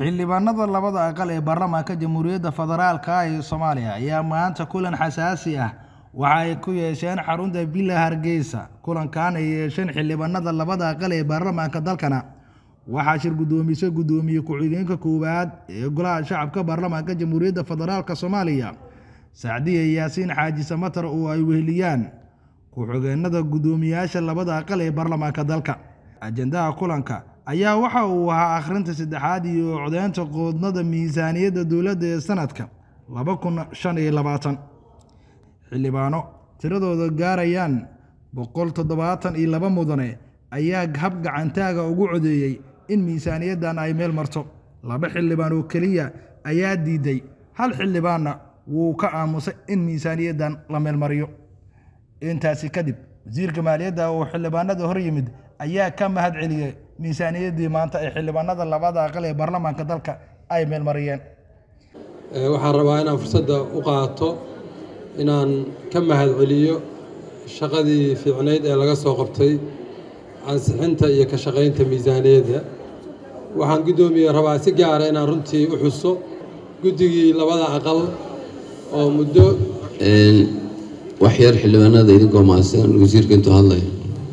xildhibaanada labada aqal ee baarlamaanka jamhuuriyadda federaalka ee soomaaliya ayaa maanta kulan xasaasi ah waxa ay ku yeesheen xarunta villa hargeysa kulankan ay yeesheen xildhibaanada labada aqal ee baarlamaanka dalkana waxaa shir guddoomisay guddoomiye ku-xigeenka koowaad ee golaha shacabka baarlamaanka jamhuuriyadda federaalka soomaaliya sacdiye yaasiin xaaji samatar oo ay weheliyaan ku-xigeenada guddoomiyaasha labada aqal ee baarlamaanka dalka ajendaha kulanka ayaa waxa uu ahaa akhrinta saddexaad iyo codeynta qoodnada miisaaniyadda dowladda ee sanadka laba kun shan iyo labaatan xildhibaano tiradooda gaarayaan boqol toddobaatan iyo laba mudane ayaa hab gacantaaga ugu codeeyey in miisaaniyaddan ay meel marto laba xildhibaan oo keliya ayaa diiday hal xildhibaanna wuu ka aamusay in miisaaniyaddan la meelmariyo intaasi kadib wasiirka maaliyadda oo xildhibaanada hor yimid ayaa ka mahad celiyey miisaaniyaddii maanta ee xildhibaanada labada aqal ee baarlamaanka dalka ay meelmariyeen waxaan rabaa inaan fursadda u qaato inaan ka mahad celiyo shaqadii fiicnayd ee laga soo qabtay ansixinta iyo ka shaqaynta miisaaniyadda waxaan guddoomiye rabaa si gaara inaan runtii u xuso guddigii labada aqal oo muddo wax yar xildhibaanada idinkoo mahadsan wasiirka intuu hadlaya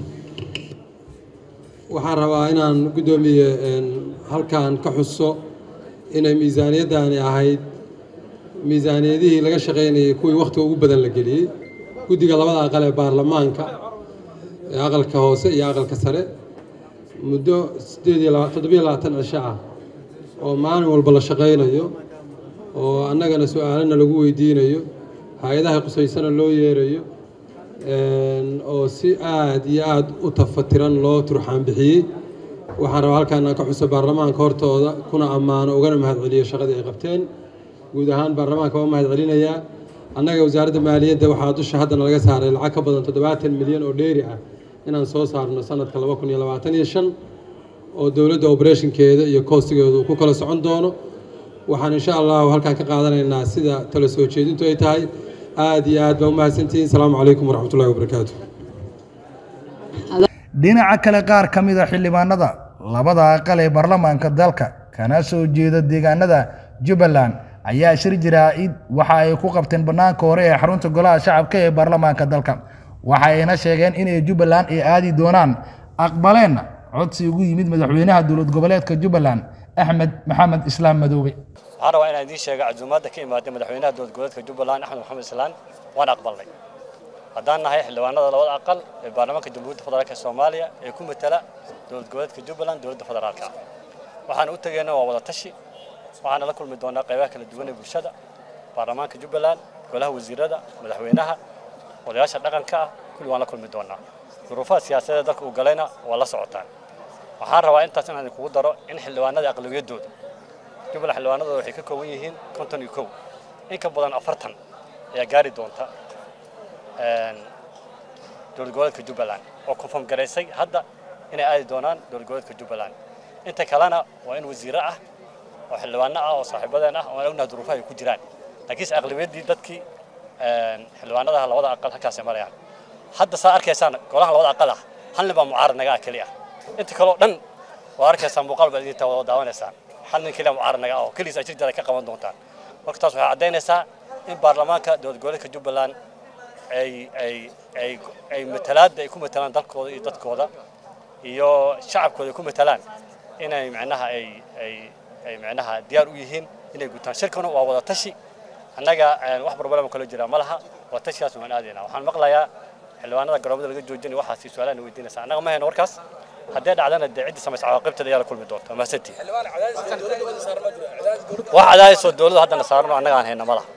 waxaan rabaa inaan guddoomiye halkan ka xuso inay miisaaniyaddani ahayd miisaaniyadihii laga shaqaynayay kuwii wakhtiga ugu badan la geliyey guddiga labada aqal ee baarlamaanka ee aqalka hoose iyo aqalka sare muddo sideed iyo toddobiyo labaatan cisho ah oo maalin walba la shaqaynayo oo annagana su-aalana lagu weydiinayo hay-adaha qusaysana loo yeerayo oo si aad iyo aad u tafatiran loo turxaan bixiyey waxaan rabaa halkaan aan ka xuso baarlamaanka hortooda kuna ammaano ugana mahad celiyo shaqadii ay qabteen guud ahaan baarlamaanka waa mahad celinayaa annaga wasaaradda maaliyadda waxaa dusha haddana laga saaray lacag ka badan toddobaatan milyan oo dheeri ah inaan soo saarno sanadka laba kun iyo labaatan iyo shan oo dowladda obereshinkeeda iyo koostigeedu uu ku kala socon doono waxaan insha allahu halkaan ka qaadanaynaa sida tala soo jeedintu ay tahay aad iyo aad baa u mahadsantihiin asalaamu calaykum waraxmatullahi wabarakaatu dhinaca kale qaar ka mid a xildhibaanada labada aqal ee baarlamaanka dalka kana soo jeeda deegaanada jubbaland ayaa shir jiraa-id waxa ay ku qabteen bannaanka hore ee xarunta golaha shacabka ee baarlamaanka dalka waxayna sheegeen inay jubbaland ay aadi doonaan aqbaleenna codsi ugu yimid madaxweynaha dowlad goboleedka jubbaland axmed maxamed islaam madoobe waxaan rabaa inaan idiin sheega casuumaadda ka imaadday madaxweynaha dowlad goboleedka jubbaland axmed maxamed islaan waan aqbalnay haddaan nahay xildhibaanada labada aqal ee baarlamaanka jamhuuriyadda federaalk ee soomaaliya ee ku matala dowlad goboleedka jubbaland dowladda federaalka waxaan u tegeyna waa wada tashi waxaana la kulmi doonaa qaybaha kala duwan ee bulshada baarlamaanka jubbaland golaha wasiirada madaxweynaha odayaasha dhaqanka ah kulli waan la kulmi doonaa duruufaha siyaasadeed dalka uu galayna waa la socotaan waxaan rabaa intaas inaan idinkugu daro in xildhibaanada aqlawiyadooda jubbaland xildhibaanadooda waxay ka kooban yihiin konton iyo kow in ka badan afartan ayaa gaari doonta dowlad goboleedka jubbaland oo konfirm garaysay hadda inay aadi doonaan dowlad goboleedka jubbaland inta kalena waa in wasiiro ah oo xildhibaano ah oo saaxiibadeen ah oo aan ognahay duruufaha ay ku jiraan laakiinse aqlabiyaddii dadkii xildhibaanadaha labada aqal halkaasay marayaan hadda saa arkaysaan golaha labada aqal ah hal nin baa mucaarad naga ah keli ah inta kaleo dhan waa arkaysaan muuqaal baad idinta wada daawanaysaan hal nin keliya mucaarad naga ah oo keligiis ajir jara ka qaban doontaan marka taas waxay caddaynaysaa in baarlamaanka dowlad goboleedka jubbaland ay ay ay ay matalaadda ay ku matalaan dalkooda iyo dadkooda iyo shacabkooda ay ku matalaan inay macnaha ay ay ay macnaha diyaar u yihiin inay gutaan shirkana waa wada tashi annaga wax problema kala jira ma laha waa tashigaas waan aadaynaa waxaan maqlayaa xildhibaanada garoomada laga joojinay waxaasi su-aalahan weydiinaysa annaga ma hayno warkaas haddee dhacdana dee ciddii samaysa cawaaqibteeda ayaa la kulmi doonta mahadsantii wax cadaadisoo dowladda haddana saarno annaga aan hayna ma laha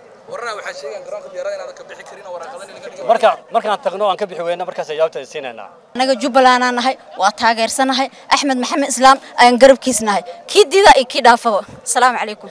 marka markaan tagno aan ka bixi weyna markaas jawaabta siinaynaa anaga jubbaland aan nahay waa taageersanahay axmed maxamed islaam ayaan garabkiis nahay kii dida iyo kii dhaafaba asalaamu calaykum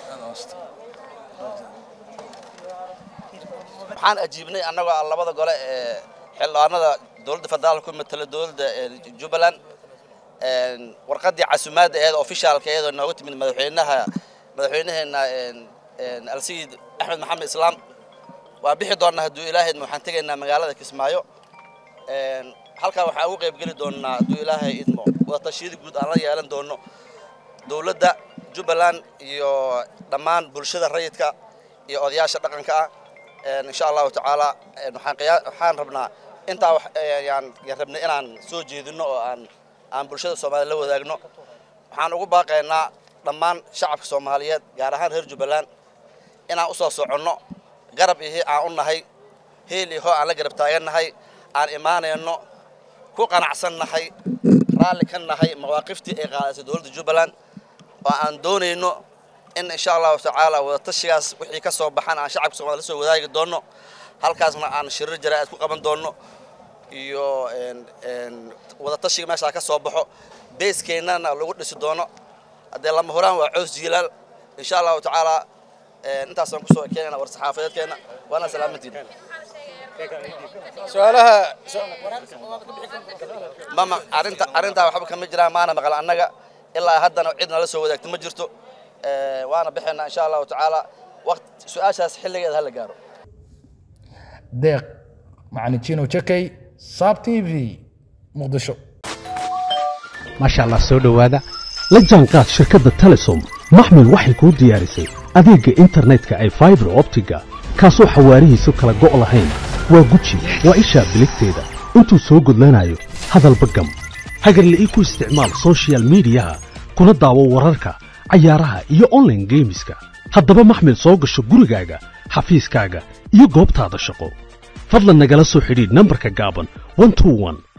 waxaan ajiibnay annagoo ah labada gole ee xildhibaanada dowladda federaalka ku matala dowladda jubbaland warqaddii casumaadda eed ofishaalka iyadoo nooga timid madaxweynaha madaxweynaheena alsayid axmed maxamed islaam waa bixi doonnaa hadduu ilaahaydna waxaan tegaynaa magaalada kismaayo halkaa waxaan ugu qayb geli doonnaa hadduu ilaahay idmo wada tashiyada guud aan la yeelan doono dowladda jubbaland iyo dhammaan bulshada rayidka iyo odayaasha dhaqanka ah insha allahu tacaala waxaan qiyaa waxaan rabnaa intaa wax yaan rabnay inaan soo jeedino oo aan aan bulshada soomaaliya la wadaagno waxaan ugu baaqaynaa dhammaan shacabka soomaaliyeed gaar ahaan reer jubbaland inaan u soo soconno garab ihi aan u nahay heel iho aan la garab taagannahay aan imaanayno ku qanacsannahay raalli ka nahay mawaaqiftii ay qaadaysa dowladda jubbaland oo aan doonayno in insha allahu tacaala wadatashigaas wixii ka soo baxan aan shacabka soomaliya la soo wadaagi doonno halkaasna aan shirir jaraa'id ku qaban doonno iyo wadatashiga meeshaa ka soo baxo beeskeennana lagu dhisi doono haddee lama horaan waa coos jiilaal insha allahu tacaala intaasaan kusoo keenayna war saxaafadeedkeena waana salaamantiin su-aalaha mama arrinta arrintaa waxba kama jiraan maana maqal annaga ilaa haddana cid nala soo wadaagta ma jirto waana bixaynaa insha allahu tacaala waqt su-aashaas xilligeeda hala gaaro deeq macalin jino jakay saab t v muqdisho maasha allah soo dhowaada la jaanqaad shirkadda telesom maxmil waxay kuu diyaarisay adeegga internetka ay faibar optiga kaasoo xawaarihiisu kala go' lahayn waa guji waa ishaa biligteeda intuu soo gudlanayo hadalba gam hagarle ii ku isticmaal sochial midiyaha kuna daawo wararka cayaaraha iyo onlaine geemiska haddaba maxmil soo gasho gurigaaga xafiiskaaga iyo goobtaada shaqo fadlan nagala soo xidhiidh nambarka gaaban